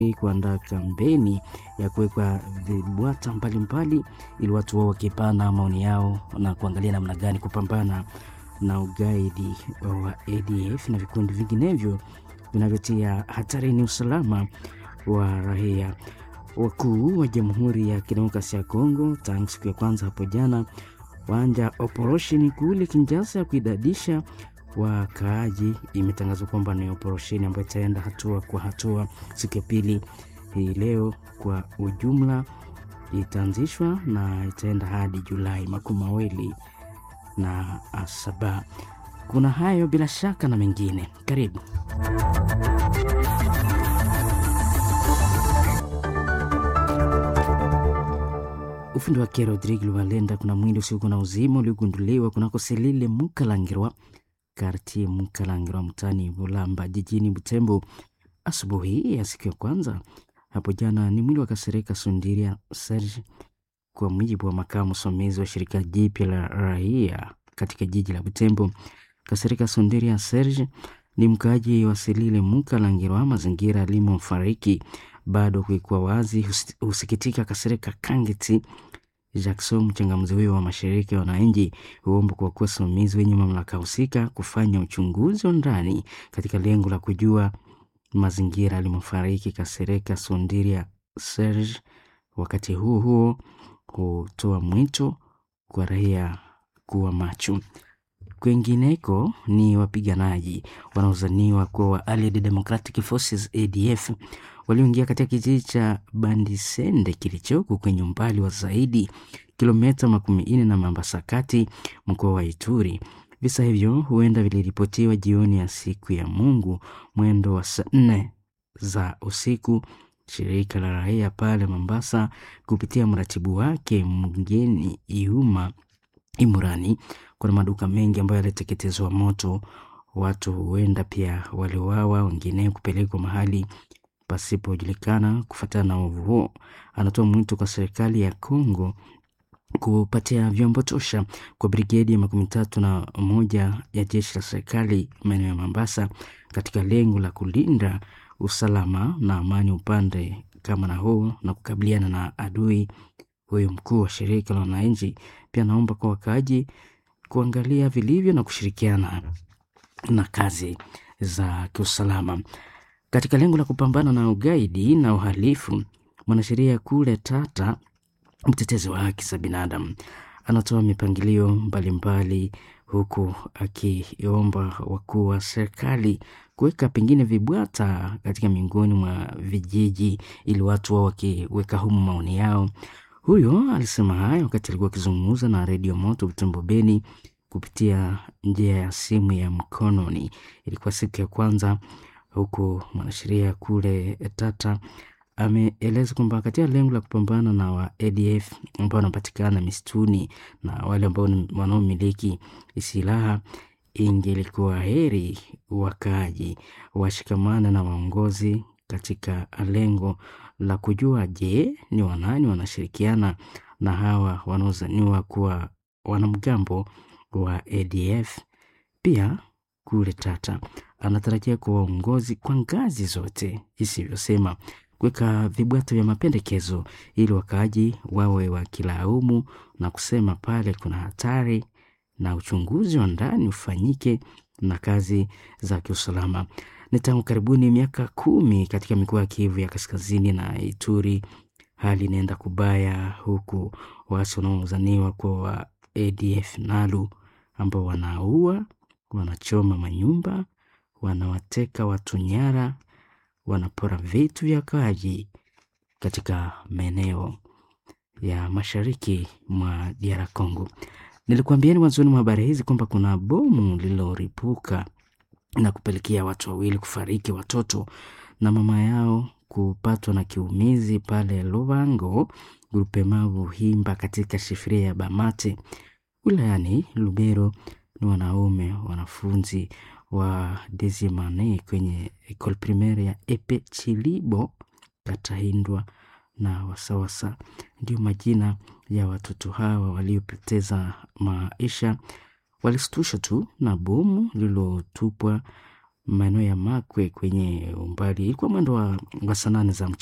kuandaa kampeni ya kuwekwa vibwata mbalimbali ili watu wao wakipana maoni yao na kuangalia namna gani kupambana na ugaidi wa ADF na vikundi vinginevyo vinavyotia hatarini usalama wa raia. Wakuu wa Jamhuri ya Kidemokrasia ya Kongo tangu siku ya kwanza hapo jana waanja operesheni kule Kinshasa ya kuidadisha wakaaji. Imetangazwa kwamba ni operesheni ambayo itaenda hatua kwa hatua. Siku ya pili hii leo kwa ujumla itaanzishwa na itaenda hadi Julai makumi mawili na saba. Kuna hayo bila shaka na mengine, karibu. Ufundi wake Rodrigue Luvalenda. Kuna mwili usiokuwa na uzima uliogunduliwa kunako Selile Mukalangirwa, kartie Mukalangirwa, mtani Bulamba, jijini Butembo asubuhi ya siku ya kwanza hapo jana. Ni mwili wa Kasereka Sundiria Serge, kwa mujibu wa makamu msimamizi wa shirika jipya la raia katika jiji la Butembo. Kasereka Sundiria Serge ni mkaaji wa Selile Mukalangirwa. Mazingira alimofariki bado kuikuwa wazi. Husikitika Kasereka Kangeti Jackson, mchangamuzi huyo wa mashirika ya wananchi, huomba kwa kuwa wasimamizi wenye mamlaka husika kufanya uchunguzi wa ndani katika lengo la kujua mazingira alimofariki Kasereka Sundiria Serge. Wakati huo huo, hutoa mwito kwa raia kuwa macho. Kwengineko ni wapiganaji wanaozaniwa kuwa wa Allied Democratic Forces ADF walioingia katika kijiji cha Bandisende kilichoko kwenye umbali wa zaidi kilomita makumi nne na Mambasa kati mkoa wa Ituri. Visa hivyo huenda viliripotiwa jioni ya siku ya Mungu mwendo wa saa nne za usiku. Shirika la raia pale Mombasa kupitia mratibu wake mgeni Iuma Imurani, kuna maduka mengi ambayo yaliteketezwa moto. Watu huenda pia waliwawa, wengine kupelekwa mahali pasipojulikana. Kufuatana na uovu huo, anatoa mwito kwa serikali ya Kongo kupatia vyombo tosha kwa brigedi ya makumi tatu na moja ya jeshi la serikali maeneo ya Mombasa katika lengo la kulinda usalama na amani upande kama na huu na kukabiliana na adui huyo. Mkuu wa shirika la wananchi pia naomba kwa wakaaji kuangalia vilivyo na kushirikiana na kazi za kiusalama katika lengo la kupambana na ugaidi na uhalifu. Mwanasheria kule Tata, mtetezi wa haki za binadamu, anatoa mipangilio mbalimbali, huku akiomba wakuu wa serikali kuweka pengine vibwata katika miongoni mwa vijiji ili watu wao wakiweka humu maoni yao. Huyo alisema hayo wakati alikuwa akizungumza na redio Moto Butembo Beni kupitia njia ya simu ya mkononi. Ilikuwa siku ya kwanza, huku mwanasheria kule Tata ameeleza kwamba katika lengo la kupambana na wa ADF ambao wanapatikana misituni na wale ambao wanaomiliki silaha, ingelikuwa heri wakaaji washikamana na waongozi katika lengo la kujua, je, ni wanani wanashirikiana na hawa wanaozaniwa kuwa wanamgambo wa ADF. Pia kule Tata anatarajia kwa waongozi kwa ngazi zote, isivyosema kuweka vibwata vya mapendekezo ili wakaaji wawe wakilaumu na kusema pale kuna hatari na uchunguzi wa ndani ufanyike na kazi za kiusalama. Ni tangu karibuni miaka kumi katika mikoa ya Kivu ya Kaskazini na Ituri, hali inaenda kubaya, huku waasi wanaozaniwa kuwa wa ADF NALU ambao wanaua, wanachoma manyumba, wanawateka watu nyara, wanapora vitu vya wakaaji katika maeneo ya mashariki mwa DR Congo. Nilikuambieni mwanzoni mwa habari hizi kwamba kuna bomu lililoripuka na kupelekea watu wawili kufariki, watoto na mama yao kupatwa na kiumizi pale Lubango grupemavu Himba katika shifiria ya Bamate wilayani Lubero. Ni wanaume wanafunzi wa Desimane kwenye ekole primaire ya Epe Chilibo Katahindwa na Wasawasa, ndio majina ya watoto hawa waliopoteza maisha. Walisitushwa tu na bomu lililotupwa maeneo ya Makwe kwenye umbali, ilikuwa mwendo wa, wa saa nane za mchana.